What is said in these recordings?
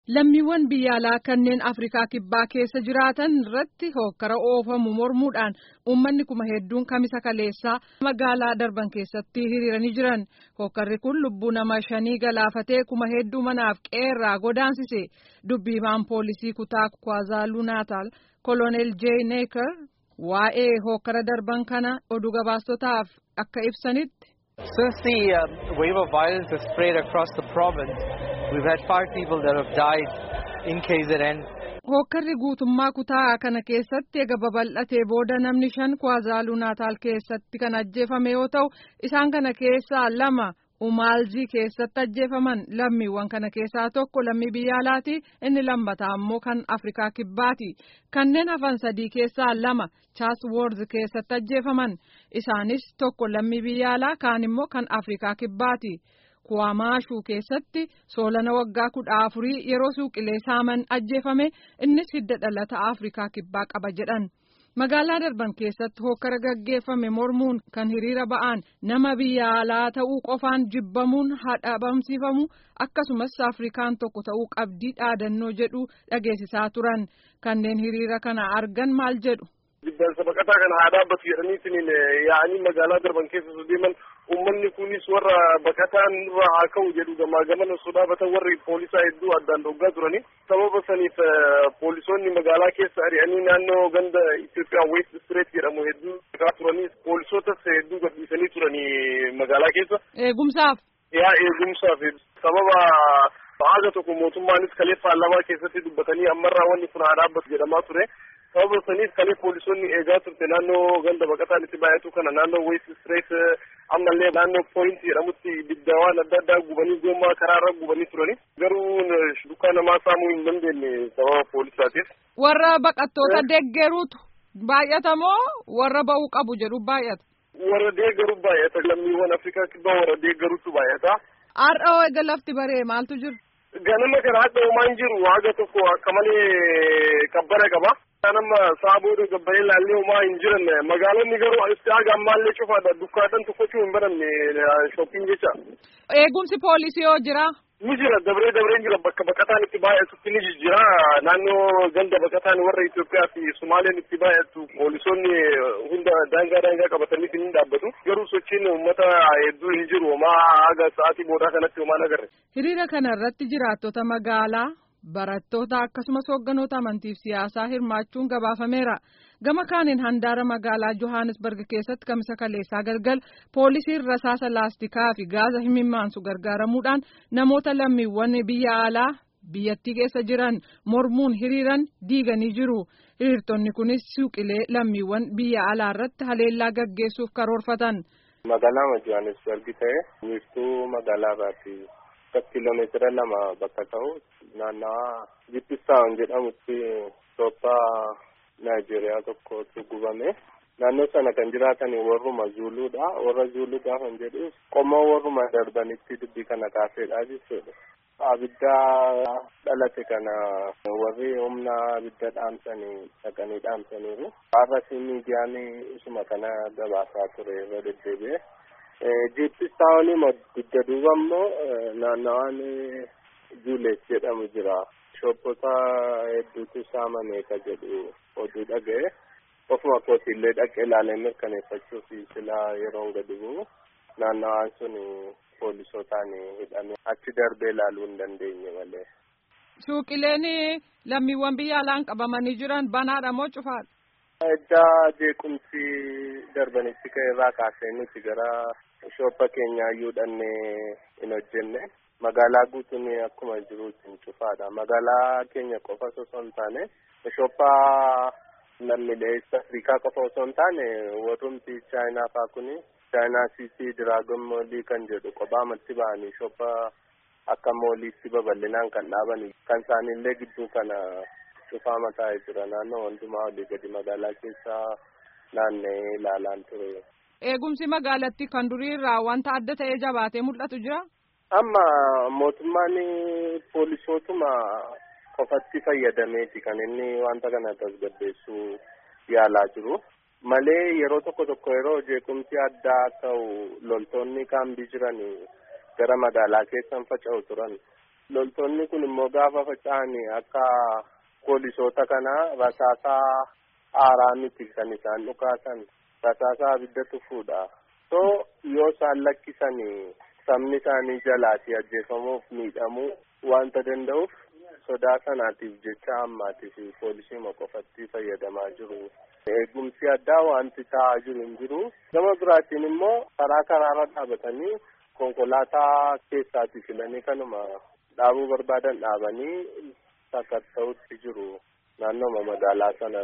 Lammiiwwan biyya alaa kanneen Afrikaa Kibbaa keessa jiraatan irratti hokkara oofamu mormuudhaan uummanni kuma hedduun kamisa kaleessaa magaalaa darban keessatti hiriiranii jiran. Hokkarri kun lubbuu nama shanii galaafatee kuma hedduu manaaf qeerraa godaansise. Dubbii himaan poolisii kutaa Kwazaaluu Naataal Koloneel Jay Neekar waa'ee hokkara darban kana oduu gabaastotaaf akka ibsanitti. Since the uh, wave of violence has spread across the province, we've had five people that have died in KZN. Hokkarri guutummaa kutaa kana keessatti ega babal'atee booda namni shan Kwazaaluu Naataal keessatti kan ajjeefame yoo ta'u isaan kana keessaa lama Umaalzii keessatti ajjeefaman lammiiwwan kana keessaa tokko lammii biyya alaati inni lammataa ammoo kan Afrikaa Kibbaati. Kanneen hafan sadii keessaa lama Chaasworth keessatti ajjeefaman isaanis tokko lammii biyya alaa kaan immoo kan Afrikaa Kibbaati. Kuwaamaashuu keessatti soolana waggaa kudha afurii yeroo suuqilee saaman ajjeefame innis hidda dhalata Afrikaa Kibbaa qaba jedhan. Magaalaa darban keessatti hokkara gaggeeffame mormuun kan hiriira ba'an nama biyya alaa ta'uu qofaan jibbamuun hadhabamsiifamu akkasumas Afrikaan tokko ta'uu qabdii dhaadannoo jedhu dhageessisaa turan. Kanneen hiriira kana argan maal jedhu. Biddaansa baqataa kana haa dhaabbatu jedhaniitiin yaa'anii magaalaa darban keessa osoo deeman uummanni kunis warra baqataan irraa haa ka'u jedhu gamaa gamana osoo dhaabatan warri poolisaa hedduu addaan dhoggaa turani. Sababa saniif poolisoonni magaalaa keessa ari'anii naannoo ganda Itoophiyaa West Street jedhamu hedduu dhaqaa turanii poolisootas hedduu gadhiisanii turanii magaalaa keessa. Eegumsaaf. Yaa eegumsaaf sababa haga tokko mootummaanis kalee paarlaamaa keessatti dubbatanii ammarraa wanni kun haa dhaabbatu jedhamaa ture. sababa saniif kalee poolisoonni eegaa turte naannoo ganda baqataan itti baay'atu kana naannoo West Street ammallee naannoo Point jedhamutti ibiddawwan adda addaa gubanii gommaa karaarra gubanii turani. Garuu dukkaa namaa saamuu hin dandeenye sababa poolisaatiif. Warra baqattoota deeggaruutu baay'ata moo warra ba'uu qabu jedhu baay'ata? Warra deeggaru baay'ata lammiiwwan Afrikaa kibbaa warra deeggaruutu baay'ata. Har'a eega lafti baree maaltu jiru? Ganama kana hadda homaan jiru haga tokko akka malee kabbana qaba. Nama saabooda gabbaree laallee homaa hin jiran magaalonni garuu itti haga ammaallee cufaadha dukkaadhaan tokkochuu hin baranne shopping jecha. Eegumsi poolisii yoo jira? Ni jira dabree dabree jira bakka baqataan itti baay'atutti ni jira naannoo ganda baqataan warra Itoophiyaa fi Sumaaleen itti baay'atu poolisoonni hunda daangaa daangaa qabatanii hin dhaabbatu garuu sochiin uummata hedduu hin jiru homaa haga sa'aatii boodaa kanatti homaa agarre. Hiriira kana irratti jiraattota magaalaa barattoota akkasumas hoogganoota amantiif siyaasaa hirmaachuun gabaafameera. Gama kaaniin handaara magaalaa Johannesburg keessatti kamisa kaleessaa galgal poolisiin rasaasa laastikaa fi gaaza himimmaansu gargaaramuudhaan namoota lammiiwwan biyya alaa biyyattii keessa jiran mormuun hiriiran diiganii jiru. Hiriirtonni kunis suuqilee lammiiwwan biyya alaa irratti haleellaa gaggeessuuf karoorfatan. Magaalaa Johannesburg ta'e wiirtuu magaalaa irraati. kiiloomeetira lama bakka ta'u naannawaa Jippistaawun jedhamutti Itoophiyaa Naayijeeriyaa tokkotu gubame. Naannoo sana kan jiraatan warruma Zuuluudha. Warra Zuuluu gaafa jedhu qomoo warruma darbanitti dubbii kana kaaseedha jechuudha. Abidda dhalate kana warri humna abidda dhaamsanii dhaqanii dhaamsaniiru. Har'as miidiyaan isuma kana gabaasaa ture irra deddeebi'e. Jippistaawun dugda duuba immoo naannawaan Juuleet jedhamu jira. Shoppota hedduutu saamame ka jedhu oduu dhaga'e. Ofuma kootiillee dhaqee ilaalee mirkaneeffachuuf silaa yeroo gadi bu'u naannawaan sun poolisootaan hidhame achi darbee ilaaluu hin dandeenye malee. Suuqileen lammiiwwan biyya alaan qabamanii jiran banaadha moo cufaadha? Eddaa jeequmsi darbanitti ka'e irraa kaasee nuti gara shoppa keenya iyyuu dhannee hin hojjenne. Magaalaa guutuun akkuma jiruutiin cufaadha. Magaalaa keenya qofa osoo hin taane shoppaa lammiilee Afrikaa qofa osoo hin taane warrumti Chaayinaa fa'aa kuni Chaayinaa Siitii Diraagon Moolii kan jedhu kophaamatti ba'anii shoppaa akka mooliitti babal'inaan kan dhaabanii kan isaanillee gidduu kana cufaa mataa'ee jira naannoo hundumaa olii gadi magaalaa keessaa naanna'ee ilaalaan ture. Eegumsi magaalatti kan durii irraa wanta adda ta'ee jabaatee mul'atu jira? Amma mootummaan poolisootuma qofatti fayyadameeti kan inni wanta kana tasgabbeessuu yaalaa jiru. Malee yeroo tokko tokko yeroo jeequmsi addaa ta'u loltoonni kaambii jiran gara magaalaa keessan faca'u turan. loltoonni kun immoo gaafa faca'an akka poolisoota kana rasaasaa aaraa miti kan isaan dhukaasan rasaasaa abidda tufuudha so yoo isaan lakkisan sabni isaanii jalaati ajjeefamuuf miidhamuu wanta danda'uuf sodaa sanaatiif jecha ammaatiif poolisii qofatti fayyadamaa jiru. Eegumsi addaa wanti ta'aa jiru hin jiru. Gama biraatiin immoo karaa karaarra dhaabatanii konkolaataa keessaati filanii kanuma dhaabuu barbaadan dhaabanii sakatta'utti jiru naannooma magaalaa sana.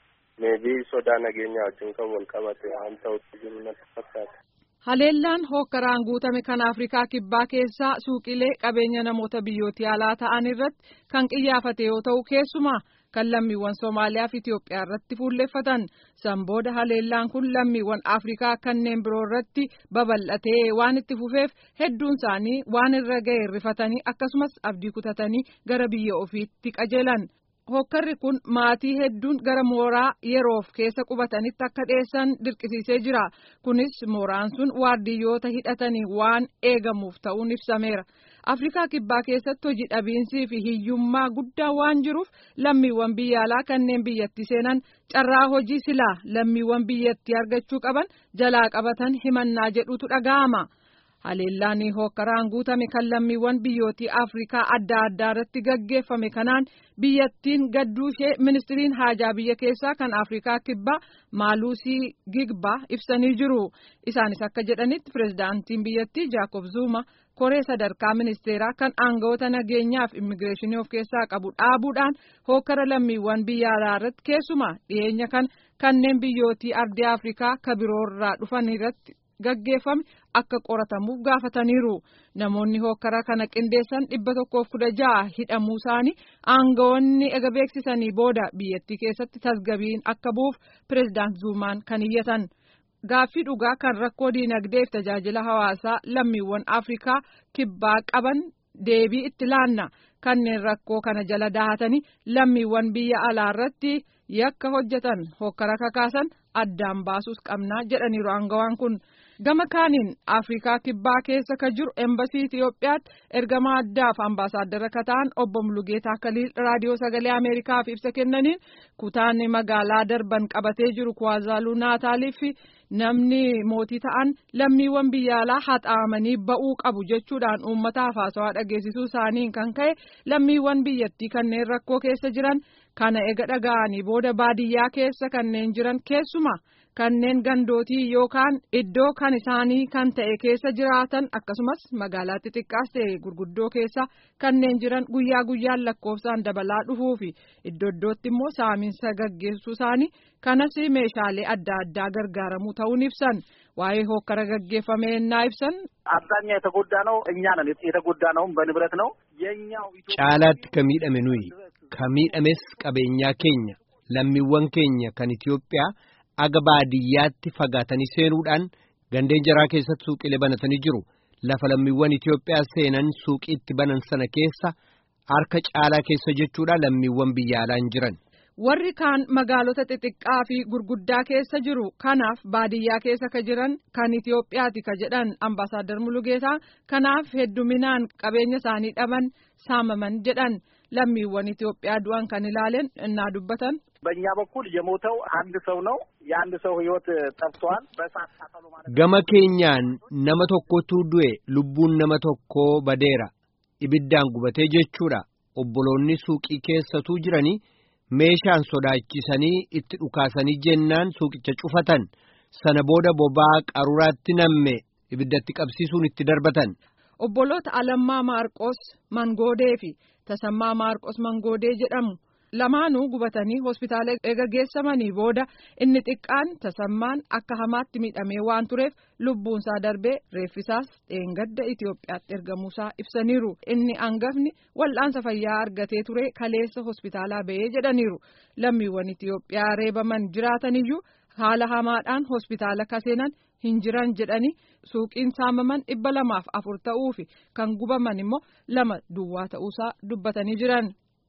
Meebii sodaa nageenyaa wajjin kan wal qabate waan ta'utti jiru natti fakkaata. Haleellaan hookkaraan guutame kan Afrikaa Kibbaa keessaa suuqilee qabeenya namoota biyyooti alaa ta'an irratti kan qiyyaafate yoo ta'u keessumaa kan lammiiwwan Somaaliyaa fi Itoophiyaa irratti fuulleffatan san booda haleellaan kun lammiiwwan Afrikaa kanneen biroo irratti babal'atee waan itti fufeef hedduun isaanii waan irra ga'e rifatanii akkasumas abdii kutatanii gara biyya ofiitti qajeelan. Hookkarri kun maatii hedduun gara mooraa yeroof keessa qubatanitti akka dhiyeessan dirqisiisee jira. Kunis mooraan sun waardiyyoota hidhatanii waan eegamuuf ta'uun ibsameera. Afrikaa Kibbaa keessatti hojii dhabiinsii fi hiyyummaa guddaa waan jiruuf lammiiwwan biyya alaa kanneen biyyatti seenan carraa hojii silaa lammiiwwan biyyattii argachuu qaban jalaa qabatan himannaa jedhutu dhaga'ama. Haleellaan hookkaraan guutame kan lammiiwwan biyyootii Afrikaa adda addaa irratti gaggeeffame kanaan biyyattiin gadduu ishee ministiriin haajaa biyya keessaa kan Afrikaa kibbaa Maaluusii Gigbaa ibsanii jiru. Isaanis akka jedhanitti pirezidaantiin biyyattii Jaakob Zuma koree sadarkaa ministeeraa kan aangawoota nageenyaa fi immigireeshinii of keessaa qabu dhaabuudhaan hookkara lammiiwwan biyya alaa irratti keessumaa dhiyeenya kan kanneen biyyootii ardii Afrikaa ka biroorraa dhufan irratti gaggeeffame akka qoratamuuf gaafataniiru namoonni hookkara kana qindeessan dhibba tokkoof kudha ja'a hidhamuu isaanii aangawoonni ega beeksisanii booda biyyattii keessatti tasgabiin akka bu'uuf pireezidaant zuumaan kan iyyatan gaaffii dhugaa kan rakkoo diinagdeef tajaajila hawaasaa lammiiwwan afrikaa kibbaa qaban deebii itti laanna kanneen rakkoo kana jala dahatanii lammiiwwan biyya alaa irratti yakka hojjetan hookkara kakaasan addaan baasuus qabnaa jedhaniiru aangawaan kun. gama kaaniin afrikaa kibbaa keessa ka jiru embasii Itiyoophiyaatti ergamaa addaaf ambaasaaddara ka ta'an obbo Mulugeetaa Kaliil raadiyoo sagalee Ameerikaaf ibsa kennaniin kutaan magaalaa darban qabatee jiru Kuwaazaaluu Naataalii fi namni mootii ta'an lammiiwwan biyya alaa haxaamanii ba'uu qabu jechuudhaan uummataaf haasawaa dhageessisuu isaaniin kan ka'e lammiiwwan biyyattii kanneen rakkoo keessa jiran kana ega dhaga'anii booda baadiyyaa keessa kanneen jiran keessuma. kanneen gandootii yookaan iddoo kan isaanii kan ta'e keessa jiraatan akkasumas magaalaa xixiqqaas ta'e gurguddoo keessa kanneen jiran guyyaa guyyaan lakkoofsaan dabalaa dhufuu fi iddoo iddootti immoo saaminsa gaggeessuu isaanii kanas meeshaalee adda addaa gargaaramuu ta'uun ibsan waa'ee hookkara gaggeeffame ennaa ibsan. አብዛኛው የተጎዳ ነው እኛ ነን የተጎዳ ነውም በንብረት ነው የኛው caalaatti ka miidhame nuyi ka miidhames qabeenyaa keenya lammiiwwan keenya kan Itiyoophiyaa. aga baadiyyaatti fagaatanii seenuudhaan gandeen jaraa keessatti suuqilee banatanii jiru lafa lammiiwwan Itiyoophiyaa seenan suuqiitti banan sana keessa harka caalaa keessa jechuudha lammiiwwan biyya alaan jiran. Warri kaan magaalota xixiqqaa fi gurguddaa keessa jiru kanaaf baadiyyaa keessa ka jiran kan Itiyoophiyaati ka jedhan ambaasaaddar Mulugeetaa kanaaf hedduminaan qabeenya isaanii dhaban saamaman jedhan lammiiwwan Itiyoophiyaa du'an kan ilaalen innaa dubbatan. በእኛ በኩል የሞተው አንድ ሰው ነው። የአንድ ሰው ሕይወት ጠፍቷል። በእሳት ቃጠሎ ማለት Gama keenyaan nama tokkotu du'e lubbuun nama tokkoo badeera ibiddaan gubatee jechuudha obboloonni suuqii keessatuu jiranii meeshaan sodaachisanii itti dhukaasanii jennaan suuqicha cufatan sana booda bobaa qaruraatti namme ibiddatti qabsiisuun itti darbatan. Obboloota Alammaa Maarqos Mangoodee fi Tasammaa Maarqos Mangoodee jedhamu. lamaanuu gubatanii hospitaala eega geessamanii booda inni xiqqaan tasammaan akka hamaatti miidhamee waan tureef lubbuunsaa darbee reeffisaas dheengadda Itiyoophiyaatti ergamuusaa ibsaniiru inni angafni wal'aansa fayyaa argatee ture kaleessa hospitaalaa ba'ee jedhaniiru lammiiwwan Itiyoophiyaa reebaman jiraataniyyuu haala hamaadhaan hospitaala kaseenan hin jiran jedhanii suuqiin saamaman dhibba lamaaf afur ta'uu fi kan gubaman immoo lama duwwaa ta'uusaa dubbatanii jiran.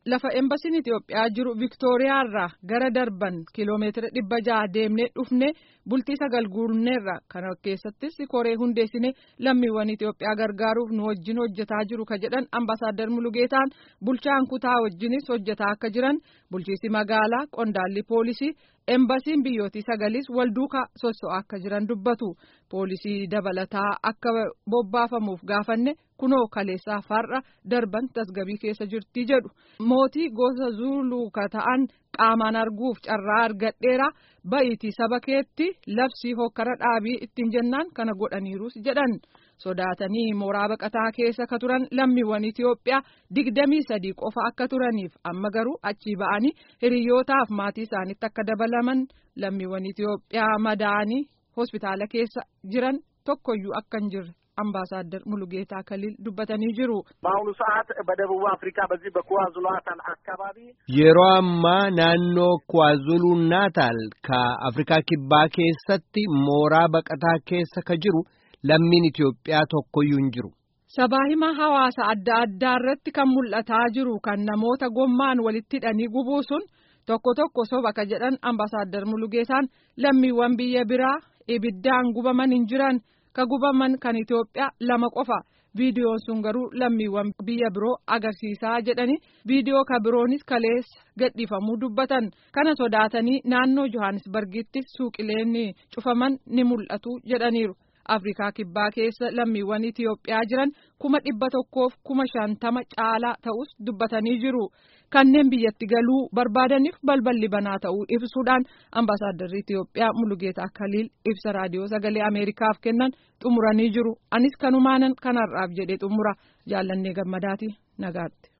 lafa embasiin Itoophiyaa jiru Viktooriyaarraa gara darban kiloomeetira dhibba jaha deemnee dhufne bultii sagal guurneerra kana keessattis koree hundeessine lammiiwwan Itoophiyaa gargaaruuf nu wajjin hojjetaa jiru ka jedhan ambasaaddar Mulugeetaan bulchaan kutaa wajjinis hojjetaa akka jiran bulchiisi magaalaa qondaalli poolisii embasiin biyyootii sagalis wal duukaa sosso'aa akka jiran dubbatu poolisii dabalataa akka bobbaafamuuf gaafanne kunoo kaleessaa farra darban tasgabii keessa jirti jedhu mootii gosa zuuluu ka ta'an qaamaan arguuf carraa argadheera ba'iitii saba keetti labsii hokkara dhaabii ittiin jennaan kana godhaniirus jedhan sodaatanii mooraa baqataa keessa ka turan lammiiwwan Itoophiyaa digdamii sadii qofa akka turaniif amma garuu achii ba'anii hiriyyootaaf maatii isaaniitti akka dabalaman lammiiwwan Itoophiyaa madaa'anii hospitaala keessa jiran tokkoyyuu akka hin jirre አምባሳደር ሙሉጌታ ከሊል ዱበተኒ ጅሩ በአሁኑ ሰዓት በደቡብ አፍሪካ በዚህ በኳዙሉ ናታል አካባቢ የሮ አማ ናኖ ኳዙሉ ናታል ከአፍሪካ ኪባ ኬሰቲ ሞራ በቀታ ኬሰ ከጅሩ ለሚን ኢትዮጵያ tokkoyyuu hin jiru. Sabaa hima hawaasa adda addaa irratti kan mul'ataa jiru kan namoota gommaan walitti hidhanii gubuu sun tokko tokko soba ka jedhan ambasaaddar Mulugeetaan lammiiwwan biyya biraa ibiddaan gubaman hin jiran ka gubaman kan Itoophiyaa lama qofa viidiyoon sun garuu lammiiwwan biyya biroo agarsiisaa jedhani viidiyoo ka biroonis kaleessa gadhiifamuu dubbatan kana sodaatanii naannoo Johannesburgitti suuqileen cufaman ni mul'atu jedhaniiru. Afrikaa kibbaa keessa lammiiwwan Itoophiyaa jiran kuma dhibba tokkoof kuma shantama caalaa ta'us dubbatanii jiru. Kanneen biyyatti galuu barbaadaniif balballi banaa ta'uu ibsuudhaan ambasaadarri Itoophiyaa Mulugeetaa Kaliil ibsa raadiyoo sagalee Ameerikaaf kennan xumuranii jiru. Anis kanumaanan kanarraaf jedhee xumura jaallannee gammadaati nagaatti.